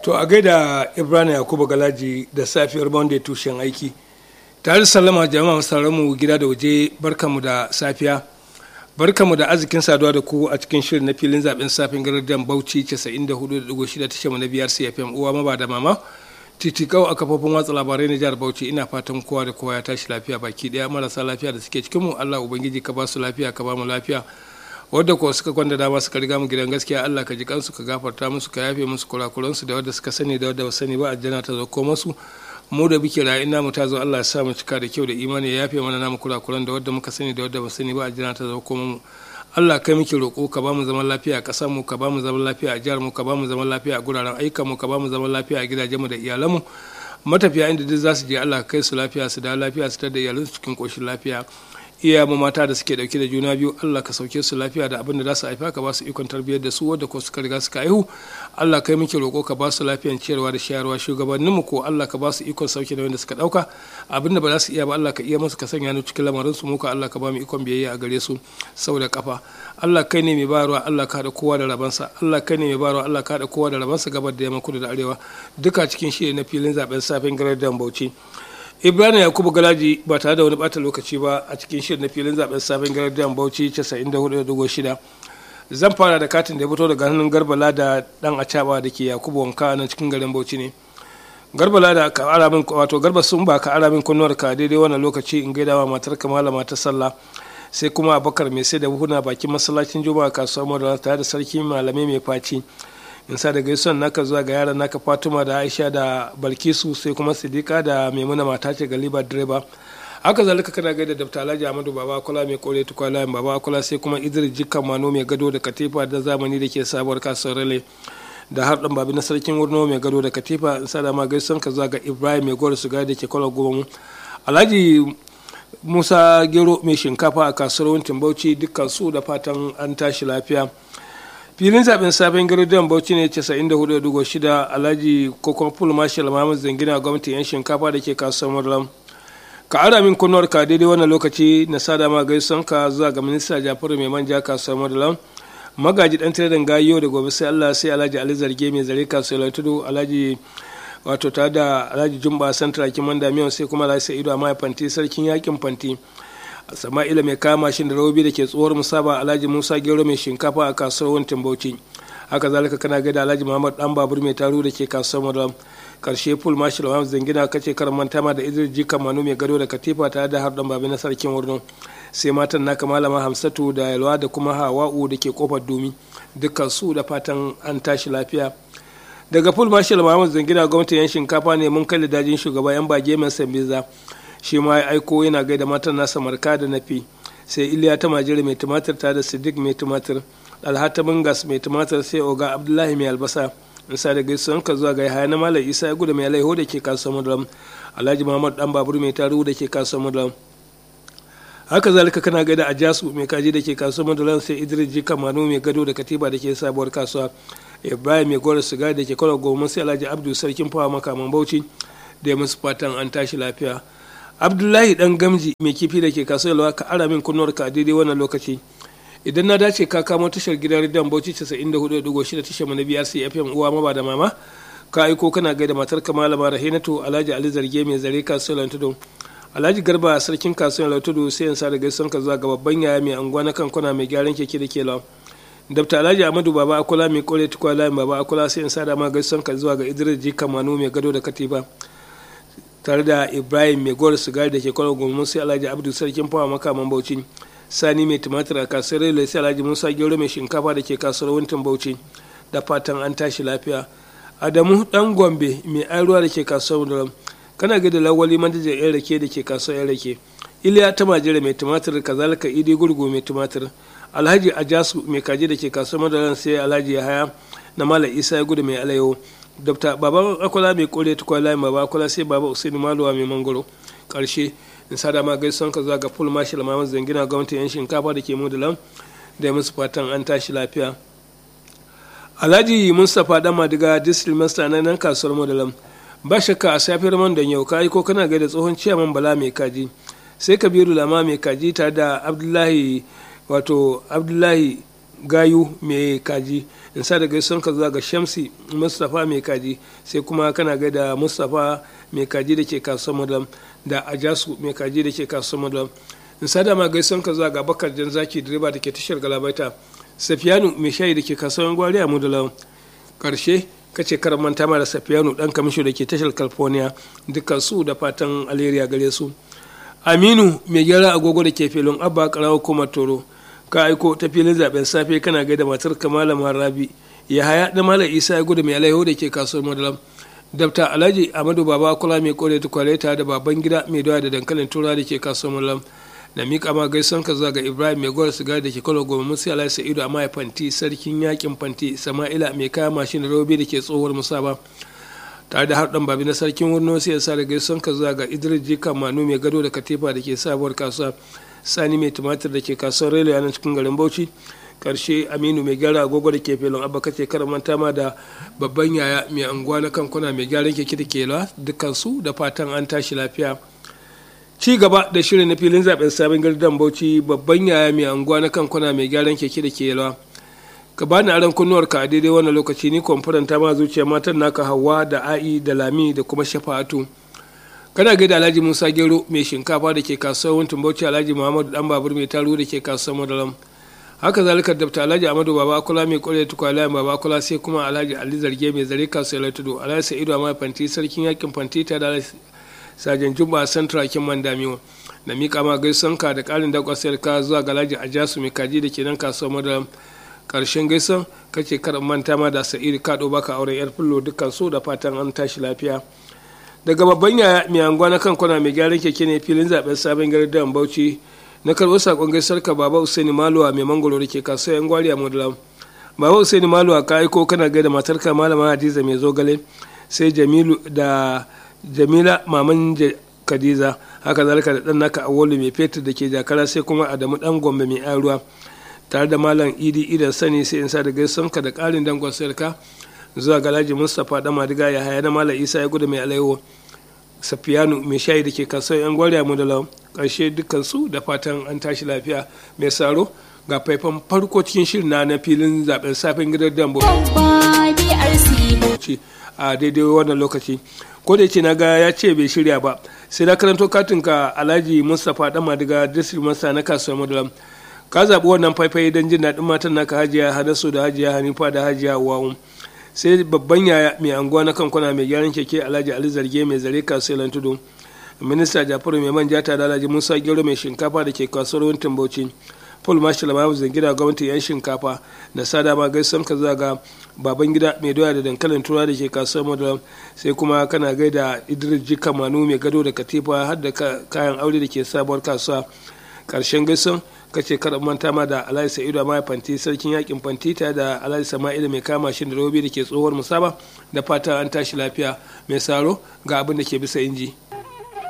To a gaida Ibrahim Yakubu Galaji da safiyar Monday tushen aiki. Tare da sallama jama'a sauran mu gida da waje barkamu da safiya. Barkamu da arzikin saduwa da ku a cikin shirin na filin zaben safin gardan Bauchi 94.6 tashar mu na biyar CFM uwa maba da mama. Titikau a kafofin watsa labarai na jihar Bauchi ina fatan kowa da kowa ya tashi lafiya baki daya marasa lafiya da suke cikin mu Allah ubangiji ka ba su lafiya ka ba mu lafiya. wadda ko suka kwanda dama suka riga mu gidan gaskiya Allah ka ji kansu ka gafarta musu ka yafe musu kurakuransu da wadda suka sani da wadda ba sani ba aljanna ta zo ko musu mu da bike rayu ina mu ta zo Allah ya sa mu cika da kyau da imani ya yafe mana namu kurakuran da wadda muka sani da wadda ba sani ba aljanna ta zo ko mu Allah kai muke roƙo ka ba mu zaman lafiya a ƙasar mu ka ba mu zaman lafiya a jihar mu ka ba mu zaman lafiya a guraren ayyukan mu ka ba mu zaman lafiya a gidajen mu da iyalan mu matafiya inda duk za su je Allah kai su lafiya su da lafiya su tar da iyalansu cikin ƙoshin lafiya iya mu mata da suke dauke da juna biyu Allah ka sauke su lafiya da abin da za su haifa ka ba su ikon tarbiyyar da su wadda ko suka riga suka haihu Allah kai muke roƙo ka ba su lafiyan ciyarwa da shayarwa shugabannin mu ko Allah ka ba su ikon sauke da wanda suka dauka abin da ba za su iya ba Allah ka iya musu ka sanya ni cikin lamarin su muka Allah ka ba mu ikon biyayya a gare su sau da kafa Allah kai ne mai bayarwa Allah ka haɗa kowa da rabansa Allah kai ne mai bayarwa Allah ka haɗa kowa da rabansa gabar da yamma kudu da arewa duka cikin shi na filin zaben safin garar Bauchi. ibrahim yakubu galaji ba tare da wani bata lokaci ba a cikin shirin na filin zaben sabon gardiyan bauchi 94.6 zan fara da katin da ya fito daga hannun garbala da dan acaba da ke yakubu wanka na cikin garin bauchi ne garbala da ka ara min wato garba sun ba ka ara min kunnuwar ka daidai wannan lokaci in gaida wa matar ka malama ta sallah sai kuma abakar mai sai da buhuna bakin masallacin juma'a kasuwar madara tare da sarki malamai mai faci in sa da gaisuwan naka zuwa ga yaran naka fatima da aisha da balkisu sai kuma sidika da maimuna mata ce galiba direba haka zalika kana gaida da alhaji amadu baba akula mai kore tukwala baba akula sai kuma idris jikan mano mai gado da katifa da zamani da ke sabuwar kasuwar rale da har dan babi na sarkin wurno mai gado da katifa in sa da ma gaisuwan ka zuwa ga ibrahim mai gore su da ke kwallon goma alhaji musa gero mai shinkafa a kasuwar wuntin bauchi dukkan su da fatan an tashi lafiya filin zaben sabon garuruwan bauchi ne 94.6 alhaji kokon full marshal muhammad zangina gwamnatin yan shinkafa da ke kasuwar murlam ka ara min kunnuwar ka daidai wannan lokaci na sada ma gaison ka zuwa ga minista jafaru mai manja kasuwar murlam magaji dan tiradin gayo da gobe sai allah sai alhaji ali zarge mai zare kasuwar tudu alhaji wato tare da alhaji jumba santra kiman damiyan sai kuma alhaji sa'idu a fanti sarkin yakin fanti sama'ila mai kama mashin da robi da ke tsohuwar musaba alhaji musa gero mai shinkafa a kasuwar wantin bauchi haka zalika kana gaida alhaji muhammad dan babur mai taru da ke kasuwar madam karshe full marshal muhammad zangina kace karan manta ma da idris jika manu mai gado da katifa tare da har dan babi na sarkin wurin sai matan naka malama hamsatu da yalwa da kuma hawa'u da ke kofar domi dukkan su da fatan an tashi lafiya daga full marshal muhammad zangina gwamnatin yan shinkafa ne mun kalli dajin shugaba yan bage mai sambiza shi ma ya aiko yana gaida matan nasa marka da nafi sai iliya ta majira mai tumatir ta da siddiq mai tumatir alhata bingas mai tumatir sai oga abdullahi mai albasa in sa da gaisuwan ka zuwa ga yahaya na malam isa ya gudu mai alaiho da ke kasuwar mudalam alhaji muhammad dan babur mai taru da ke kasuwar mudalam haka zalika kana gaida a jasu mai kaji da ke kasuwar mudalam sai idris jika manu mai gado da katiba da ke sabuwar kasuwa ibrahim mai gora siga da ke kwallo goma sai alhaji abdu sarkin fawa makaman bauchi da ya musu fatan an tashi lafiya abdullahi dan gamji mai kifi da ke kasuwa ka ara min kunnuwar ka a daidai wannan lokaci idan na dace ka kamo tashar gidan rediyon bauchi 94.6 tashar na biyar cfm uwa maba da mama ka aiko kana gaida matar ka malama rahinatu alhaji ali zarge mai zare kasuwar lantudu alhaji garba sarkin kasuwar lantudu sai yansa da gaison ka zuwa ga babban yaya mai anguwa na kankuna mai gyaran keke da ke lawa dabta alhaji amadu baba akula mai kore tukwala baba akula sai yansa da ma gaison ka zuwa ga idris jika manu mai gado da katiba tare da ibrahim mai gowar sigari da ke kwallo goma sai alhaji abdu sarkin fawa makaman bauchi sani mai tumatir a kasuwar relo sai alhaji musa gero mai shinkafa da ke kasuwar wuntin bauchi da fatan an tashi lafiya adamu dan gombe mai airuwa da ke kasuwar da kana ga da lawali manajan yan rake da ke kasuwar yan rake iliya ta majira mai tumatir kazalika idi gurgu mai tumatir alhaji ajasu mai kaji da ke kasuwar madaran sai alhaji yahaya na mala isa ya gudu mai alayo dr baba akwala mai kore tukwala mai baba akwala sai baba usaini maluwa mai mangoro karshe in sada ma gaisuwan ka zuwa ga full marshal mamad zangina gwamnatin yan shinkafa da ke mudulan da musu fatan an tashi lafiya alhaji mustapha dan madiga district master na nan kasuwar mudulan ba shakka a safiyar man da yau kayi ko kana gaida tsohon ciyaman bala mai kaji sai kabiru lama mai kaji tare da abdullahi wato abdullahi gayu mai kaji in sa da gaisuwan ka zuwa ga shamsi mustapha mai kaji sai kuma kana gaida mustapha mai kaji da ke kasuwar madam da ajasu mai kaji da ke kasuwar madam in sa da ma gaisuwan ka zuwa ga bakar jan zaki direba da ke tashar galabaita safiyanu mai shayi da ke kasuwar gwari a mudalan karshe kace karan manta ma da safiyanu dan kamisho da ke tashar california dukkan su da fatan alheri gare su aminu mai gyara agogo da ke filin abba karawa kuma toro ka aiko ta filin zaben safe kana gaida matar kamala rabi ya haya da malam isa ya gudu mai alaiho da ke kasuwar madalam dabta alhaji amadu baba kula mai kore ta kwaleta da baban gida mai doya da dankalin tura da ke kasuwar madalam da miƙa ma gaison ka zuwa ga ibrahim mai gwar sigari da ke kwallo goma musu alai sa'idu a mai fanti sarkin yakin fanti sama'ila mai kaya mashin da robe da ke tsohuwar musaba tare da harɗan babi na sarkin wurno sai ya sa da gaison ka zuwa ga idris jika manu mai gado da katifa da ke sabuwar kasuwa sani mai tumatir da ke kasuwar relo yanar cikin garin bauchi karshe aminu mai gyara agogo da ke filin abba kace manta ma da babban yaya mai anguwa na kankuna mai gyaran keke da ke dukkan su da fatan an tashi lafiya ci gaba da shirin na filin zaben sabon gardan bauchi babban yaya mai anguwa na kankuna mai gyaran keke da ke yalwa ka bani aron kunnuwar ka a daidai wannan lokaci ni kwamfuranta ma zuciya matan naka hawa da a'i da lami da kuma shafa'atu kana gaida alhaji musa gero mai shinkafa da ke kasuwar wuntin bauchi alhaji muhammadu dan babur mai taro da ke kasuwar madaram haka zalika dabta alhaji amadu baba akula mai kore tukwala baba akula sai kuma alhaji ali zarge mai zare kasuwar tudu alhaji sa'idu amma fanti sarkin yakin fanti ta da sajan jumba santra kin mandamiwa da mika ma gaisan ka da karin da kwasar ka zuwa ga alhaji ajasu mai kaji da ke nan kasuwar madaram karshen gaisan kake karan manta ma da sa'idu kado baka auren yar fullo dukkan su da fatan an tashi lafiya daga babban yaya mai anguwa na kankuna mai gyaran keke ne filin zaben sabon gari da bauchi na karɓar sakon gaisar ka baba usaini maluwa mai mangoro da ke kasuwa yan gwari a mudulam baba usaini maluwa ka aiko kana gaida matar ka malama hadiza mai zogale sai jamilu da jamila maman kadiza haka zalika da dan naka awolu mai fetur da ke jakara sai kuma adamu dan gombe mai ruwa tare da malam idi idan sani sai in sa da gaison ka da karin dangon sayarka zuwa galaji mustapha da madiga ya haya na malam isa ya gudu mai alaiwo safiyanu mai shayi da ke kasuwar yan gwariya mu da lau ƙarshe dukkansu da fatan an tashi lafiya mai saro ga faifan farko cikin shirin na na filin zaben safin gidan dambo a daidai wannan lokaci ko da ce na ga ya ce bai shirya ba sai na karanto katin ka alhaji mustapha dan madiga district masa na kasuwar madalam ka zaɓi wannan faifai don jin daɗin matan naka hajiya hadasu da hajiya hanifa da hajiya wawu sai babban yaya mai anguwa na kankuna mai gyaran keke alhaji ali zarge mai zare kasuwar tudu minista jafaru mai manja ta da alhaji musa gero mai shinkafa da ke kasuwar wuntin bauchi paul marshal mahu zangida gwamnati yan shinkafa da sada ma gaisan ka zaga baban gida mai doya da dankalin tura da ke kasuwar madara sai kuma kana gaida idris jika manu mai gado da katifa har da kayan aure da ke sabuwar kasuwa karshen gaisan kace kada manta ma da alhaji sa'idu amma fanti sarkin yakin fanti ta da alhaji sama'ila mai kama shi da robi da ke tsohuwar musaba da fata an tashi lafiya mai saro ga abin da ke bisa inji